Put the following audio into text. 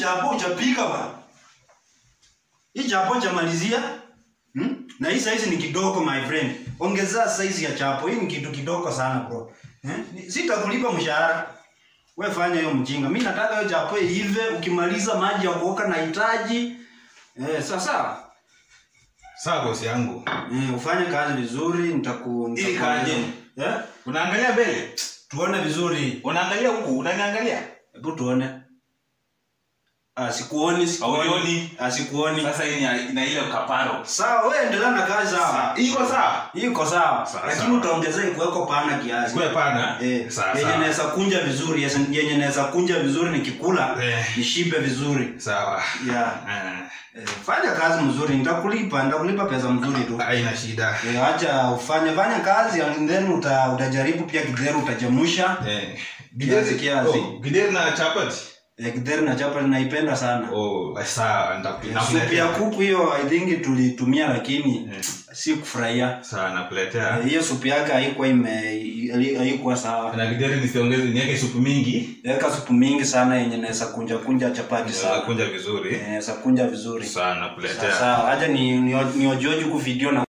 chapo uchapika bwana. Hii chapo chamalizia. Hmm? Na hii size ni kidogo my friend. Ongeza size ya chapo. Hii ni kitu kidogo sana bro. Eh? Ni- Sitakulipa mshahara. Wewe fanya hiyo mjinga. Mimi nataka hiyo chapo iive ukimaliza maji ya kuoka nahitaji. Eh, sasa Sawa bosi yangu. eh, ufanye kazi vizuri nitaku Ili nitakueleza. kaje? Eh? Unaangalia mbele? Tuone vizuri. Unaangalia huku, unaniangalia? Hebu tuone. Ah, sikuoni, sikuoni. Hauioni? Ah, sikuoni. Sasa hii ni ina ile kaparo. Sawa, wewe endelea na kazi sawa. Iko sawa? Iko sawa. Sawa, Lakini sawa. utaongezea ikuweko pana kiasi. Sikuwe pana? Eh, Sawa, yenye sawa. naweza kunja vizuri, yes, yenye naweza kunja vizuri nikikula, Eh. nishibe vizuri. Sawa. Yeah. Ah, Eh, fanya kazi mzuri, nitakulipa, nitakulipa pesa mzuri tu. Haina shida. Eh, acha ufanye fanya kazi and then uta, utajaribu pia kidheri utachemusha. Eh. Kiasi, kiasi. Oh, gideri na chapati. Eh, kidheri na chapati naipenda sana. Oh, sawa, nitakuletea. Supu ya kuku hiyo I think tulitumia lakini Eh. si kufurahia. Sawa, nakuletea. Eh, Hiyo supu yake haikuwa ime haikuwa sawa. Na gideri nisiongeze niweke supu mingi. Weka supu mingi sana yenye naweza kunja kunja chapati Naweza sana. kunja vizuri. Eh, Naweza kunja vizuri. Sawa, nakuletea. Sawa, acha ni ni, ni ojoji huku video na